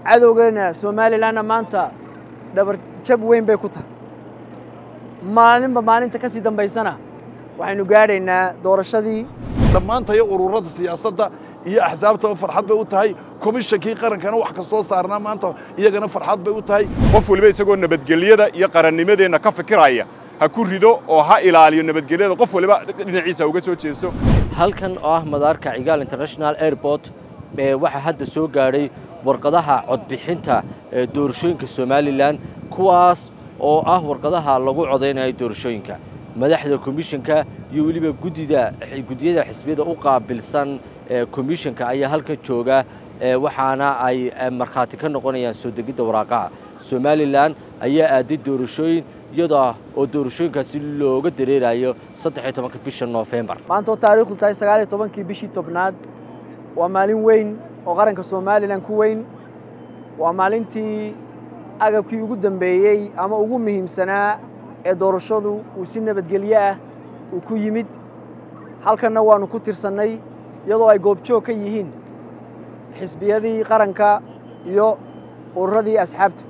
cadowgeena somalilanna maanta dhabar jab weyn bay ku tahay maalinba maalinta ka sii dambaysana waxaynu gaadhaynaa doorashadii dhammaantaya ururada siyaasadda iyo axsaabtaba farxad bay u tahay komishankii qarankana wax kastoo saarnaa maanta iyagana farxad bay u tahay qof waliba isagoo nabadgelyada iyo qarannimadeenna ka fikiraya ha ku rido oo ha ilaaliyo nabadgelyada qof waliba dhinaciisa uga soo jeesto halkan oo ah madaarka cigaal international airport ee waxaa hadda soo gaadhay warqadaha codbixinta ee doorashooyinka somalilan kuwaas oo ah warqadaha lagu codaynayo doorashooyinka madaxda komishanka iyo weliba guddida guddiyada xisbiyada u qaabilsan ee komishanka ayaa halkan jooga waxaana ay markhaati ka noqonayaan soo degidda waraaqaha somalilan ayaa aaday doorashooyin iyadoo oo doorashooyinkaasi looga dareerayo saddex iyo tobanka bisha noofembar maanta oo taariikhdu tahay sagaal iyo tobankii bishii tobnaad waa maalin weyn oo qaranka somalilan ku weyn waa maalintii agabkii ugu dambeeyey ama ugu muhiimsanaa ee doorashadu uu si nabadgelyo ah uu ku yimid halkanna waannu ku tirsannay iyadoo ay goobjoog ka yihiin xisbiyadii qaranka iyo ururadii asxaabta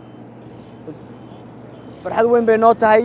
farxad weyn bay noo tahay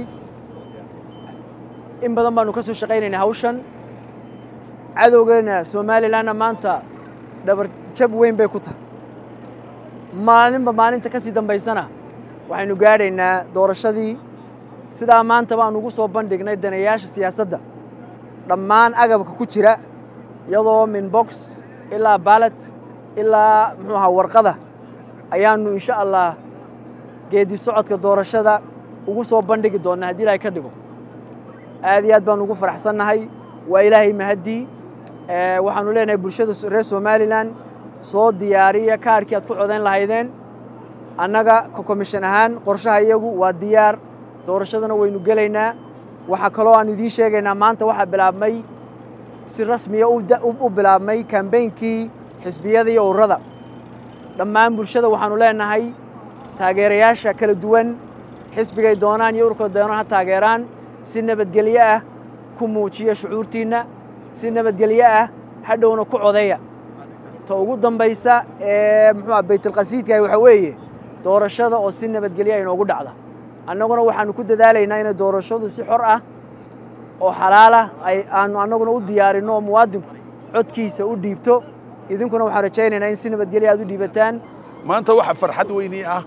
in badan baannu ka soo shaqaynaynaa hawshan cadowgeena somalilanna maanta dhabar jab weyn bay ku tahay maalinba maalinta ka sii dambaysana waxaynu gaadhaynaa doorashadii sidaa maanta baan ugu soo bandhignay danayaasha siyaasadda dhammaan agabka ku jira iyadoo min box ilaa baalat ilaa muxuu ahaa warqada ayaannu insha allah geedi socodka doorashada ugu soo bandhigi doonnaa haddii ilaahay ka dhigo aad iyo aad baan ugu faraxsannahay waa ilaahay mahaddii waxaannu leenahay bulshada reer somalilan soo diyaariya kaarkii aad ku codayn lahaydeen annaga komishan ahaan qorshaha iyagu waa diyaar doorashadana waynu gelaynaa waxaa kaloo aan idiin sheegaynaa maanta waxaa bilaabmay si rasmiya u bilaabmay kambeynkii xisbiyada iyo ururada dhammaan bulshada waxaannu leenahay taageerayaasha kala duwan xisbigay doonaan iyo ururkooda doonaan ha taageeraan si nabadgelyo ah ku muujiya shucuurtiinna si nabadgelyo ah hadhowna ku codeeya ta ugu dambaysa ee muxuu ah baytulqasiidkaah waxaa weeye doorashada oo si nabadgelyo inoogu dhacda annaguna waxaannu ku dadaalaynaa inay doorashadu si xor ah oo xalaalah ay aanu annaguna u diyaarinno oo muwaadinku codkiisa u dhiibto idinkuna waxaan rajaynaynaa in si nabadgelya aad u dhiibataan maanta waxa farxad weynii ah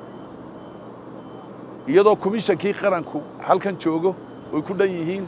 iyadoo komishankii qaranku halkan joogo oy ku dhan yihiin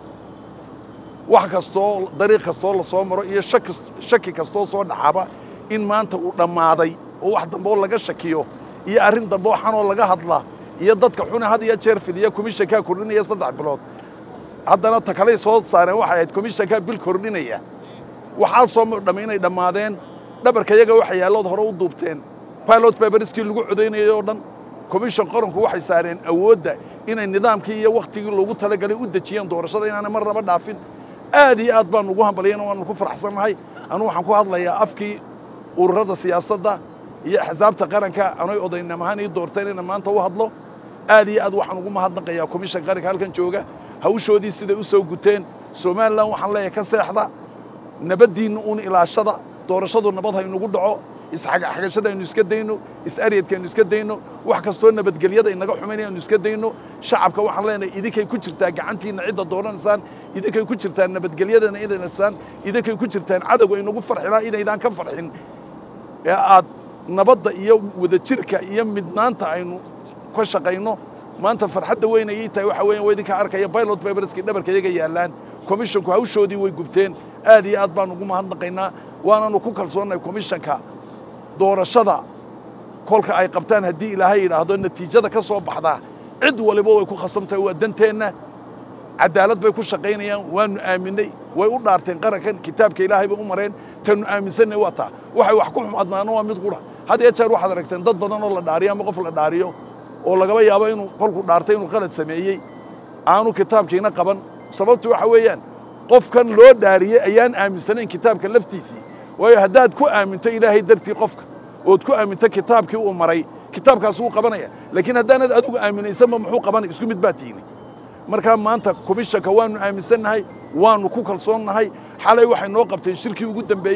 wax kastoo dariiq kastoo la soo maro iyo shaki kastoo soo dhaxaba in maanta uu dhammaaday oo wax dambeoo laga shakiyo iyo arrin dambe oo xanoo laga hadla iyo dadka xune had iyo jeer fidiya komishankaa kordhinaya saddex bilood haddana ta kaley soo saareen waxay ahayd komishankaa bil kordhinaya waxaa soo dhammay inay dhammaadeen dhabarka yaga waxa yaallood hore u duubteen pilot baberiskii lagu codaynayay oo dhan komishan qaranku waxay saareen awoodda inay nidaamkii iyo wakhtigii loogu talagalay u dejiyeen doorashada inaanay marnaba dhaafin aad iyo aad baanu ugu hambalyan waanu ku faraxsannahay anu waxaan ku hadlayaa afkii ururada siyaasadda iyo axsaabta qaranka anoy odaynam ahaan ii doorteen inaan maanta u hadlo aad iyo aad waxaan ugu mahadnaqayaa komishan qaranka halkan jooga hawshoodii siday u soo guteen somalilan waxaan leeyahay ka seexda nabaddiinna uun ilaashada doorashadu nabad haynugu dhaco isxagashada aynu iska dayno is-aryadka aynu iska dayno wax kastoo nabadgelyada inaga xumaynaya aynu iska dayno shacabka waxaan leenahay idinkay ku jirtaa gacantiinna cidda dooranaysaan idinkay ku jirtaan nabadgelyadana idanaysaan idinkay ku jirtaan cadowga inagu farxilaa inaydaan ka farxin ee aad nabadda iyo wadajirka iyo midnaanta aynu ka shaqayno maanta farxadda weyn ayay tahay waxa weeyaan waa idinka arkaya pilot baberskii dhabarka iyaga yaallaan komishanku hawshoodii way gubteen aad iyo aad baan ugu mahadnaqaynaa waananu ku kalsoonnahay komishanka doorashada kolka ay qabtaan haddii ilaahay yidhaahdo natiijada ka soo baxdaa cid waliba way ku khasabtahay waa danteenna cadaalad bay ku shaqaynayaan waanu aaminay way u dhaarteen qarankan kitaabka ilaahay bay u mareen tanu aaminsanay waa taa waxay wax ku xumaadnaano waa mid qura had iyo jeer waxaad aragteen dad badan oo la dhaariyo ama qof la dhaariyo oo lagaba yaabo inuu kolku dhaartay inuu qalad sameeyey aanu kitaabkiina qaban sababtu waxa weeyaan qofkan loo dhaariyey ayaan aaminsanayn kitaabka laftiisii waayo haddaad ku aaminto ilaahay dartii qofka ood ku aaminto kitaabkii uu maray kitaabkaas wuu qabanaya laakiin haddaanad adigu aaminaysanba muxuu qabanay isku mid baa tiini markaa maanta komishanka waanu aaminsannahay waanu ku kalsoonnahay xalay waxay noo qabteen shirkii ugu dambeeyey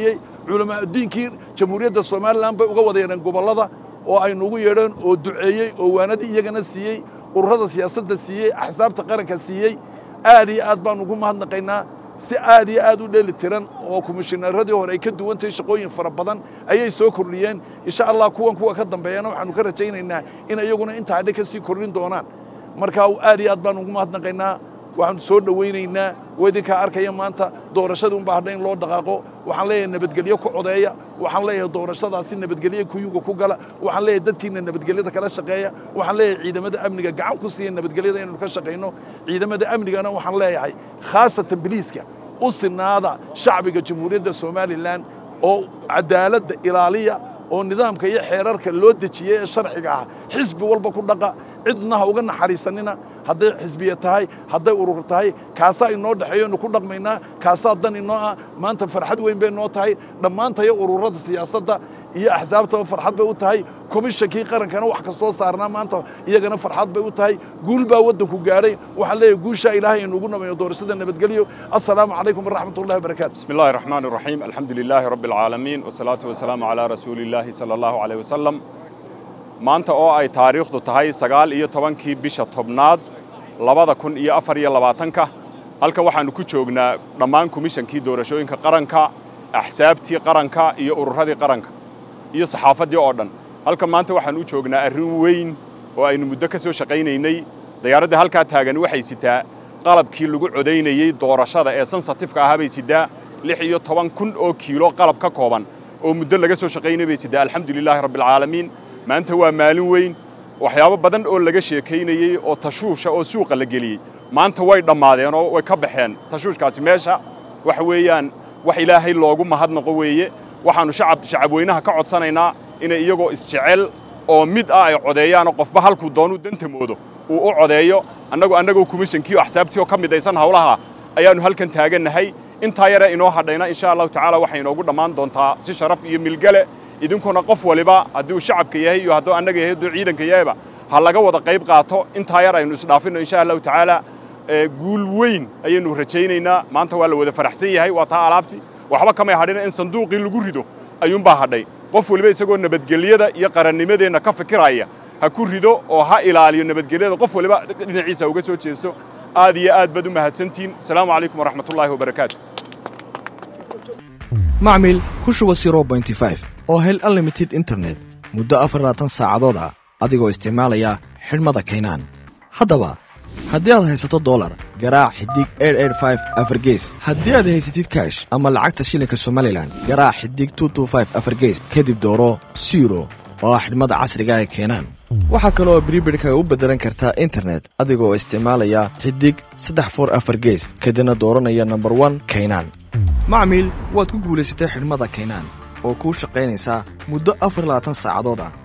culamaauddiinkii jamhuuriyadda somalilan bay uga wada yeedheen gobollada oo aynu ugu yeedheen oo duceeyey oo waanadii iyagana siiyey ururada siyaasadda siiyey axsaabta qaranka siiyey aad iyo aad baan ugu mahadnaqaynaa si aad iyo aad u dheeli tiran oo komishineeradii hore ay ka duwan tahay shaqooyin fara badan ayay soo kordhiyeen insha allah kuwan kuwa ka dambeeyana waxaanu ka rajaynaynaa in iyaguna intaa hadhe ka sii kordhin doonaan marka aad iyo aad baan ugu mahadnaqaynaa waxaanu soo dhowaynaynaa waa idinkaa arkaya maanta doorashadii unbaa hadha in loo dhaqaaqo waxaan leeyahay nabadgelyo ku codeeya waxaan leeyahay doorashadaasi nabadgelyo kuyuga ku gala waxaan leeyahay dadkiina nabadgelyada kala shaqeeya waxaan leeyahay ciidamada amniga gacan ku siiya nabadgelyada inaynu ka shaqayno ciidamada amnigana waxaan leeyahay khaasatan biliiska u sinaada shacbiga jamhuuriyadda somalilan oo cadaaladda ilaaliya oo nidaamka iyo xeerarka loo dejiyey ee sharciga ah xisbi walba ku dhaqa cidna ha uga naxariisanina hadday xisbiya tahay hadday urur tahay kaasaa inoo dhexeeyo inu ku dhaqmaynaa kaasaa dan inoo ah maanta farxad weyn bay noo tahay dhammaantayo ururada siyaasadda iyo axsaabtaba farxad bay u tahay komishankii qarankana wax kastoo saarnaa maanta iyagana farxad bay u tahay guul baa waddanku gaadhay waxaan leeyahay guushaa ilaahay inuugu namayo doorashada nabadgelyo assalaamu calaykum waraxmat ullahi wabarakaatu بسم الله الرحمن الرحيم الحمد لله رب العالمين والصلاة والسلام على رسول الله صلى الله عليه وسلم maanta oo ay taariikhdu tahay sagaal iyo tobankii bisha tobnaad labada kun iyo afar iyo labaatanka halkan waxaannu ku joognaa dhammaan komishankii doorashooyinka qaranka axsaabtii qaranka iyo ururadii qaranka iyo saxaafaddii oo dhan halkan maanta waxaan u joognaa arrin weyn oo aynu muddo ka soo shaqaynaynay dayaaradda halkaa taagan waxay sitaa qalabkii lagu codaynayey doorashada ee sensatifka ahaa bay sidaa lix iyo toban kun oo kiilo qalab ka kooban oo muddo laga soo shaqaynay bay sidaa alxamdu lilaahi rabbialcaalamiin maanta waa maalin weyn waxyaabo badan oo laga sheekaynayey oo tashuusha oo suuqa la geliyey maanta way dhammaadeen oo way ka baxeen tashuushkaasi meesha waxa weeyaan wax ilaahay loogu mahadnaqo weeye waxaannu shacab shacabweynaha ka codsanaynaa inay iyagoo isjecel oo mid ah ay codeeyaanoo qofba halkuu doonuu danta moodo uu u codeeyo annagu annagoo komishankii oo axsaabtii oo ka midaysan hawlaha ayaannu halkan taagannahay intaa yare inoo hadhayna insha allahu tacaala waxay inoogu dhammaan doontaa si sharaf iyo milgale idinkuna qof waliba hadduu shacabka yahay iyo hadduu annaga yahay hadduu ciidanka yahayba ha laga wada qayb qaato intaa yar aynu isdhaafinno insha allahu tacaala guul weyn ayaynu rajaynaynaa maanta waa la wada faraxsan yahay waa taa alaabtii waxba kamay hadhina in sanduuqii lagu rido ayuunbaa hadhay qof waliba isagoo nabadgelyada iyo qarannimadeenna ka fikiraya ha ku rido oo ha ilaaliyo nabadgelyada qof waliba dhinaciisa uga soo jeesto aad iyo aad baad u mahadsantihiin asalaamu calaykum waraxmatullaahi wabarakaatu macmil ku shuba oo hel unlimited internet muddo afarlaatan saacadood ah adigoo isticmaalaya xidhmada kaynaan haddaba haddii aad haysato dolar garaac xidig afargees haddii aad haysatid kaash ama lacagta shilinka somalilan garaac xidig afargees kadib dooro siro oo ah xidhmada casriga ee keenaan waxaa kale oo bribirkaga u beddelan kartaa internet adigoo isticmaalaya xidig saddex for afar gees kadibna dooranaya nomber one kaynaan macmiil waad ku guulaysatay xidhmada kaynaan oo kuu shaqaynaysaa muddo afar labaatan saacadood ah